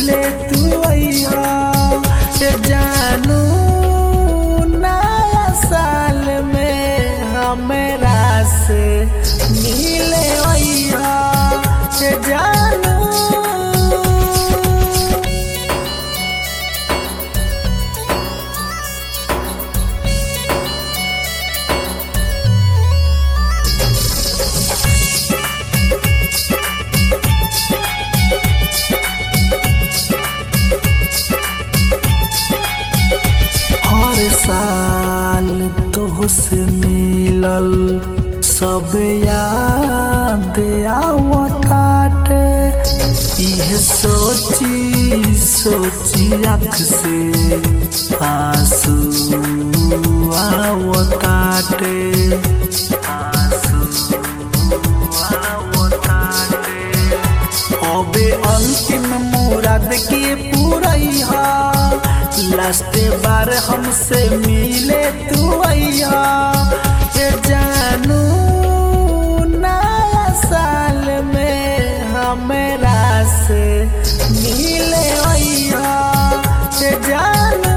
मिले तू अइहा ए जानू नया साल में हमरा से मिले अइहा ए जानू हर साल तोहसे मिलल सब याद आवताटे इह सोची सोची अख से आंसू आवताटे आंसू आवताटे अबे अंतिम मुराद के पूरैहा लास्ट बार हमसे मिले तू अइहा ए जानू नया साल में हमरा से मिले अइहा ए जानू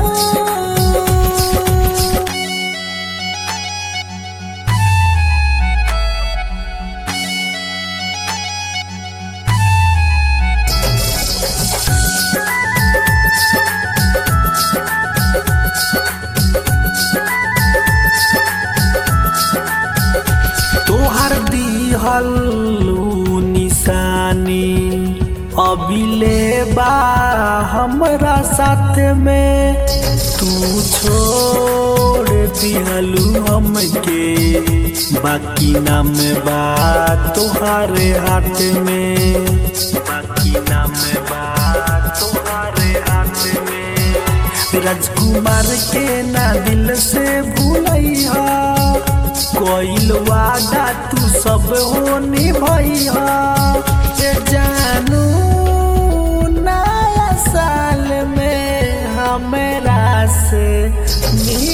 तोहर दिहल ऊ निशानी अबिले बा हमरा साथ में तू छोड़ दिहलू हमके बाकी नाम बा तोहारे हाथ में बाकी नाम बा तोहारे हाथ में राजकुमार के ना दिल से भूलैहा कोइल वादा तू सब हो निभैया ए जानू नया साल में हमरा से मिल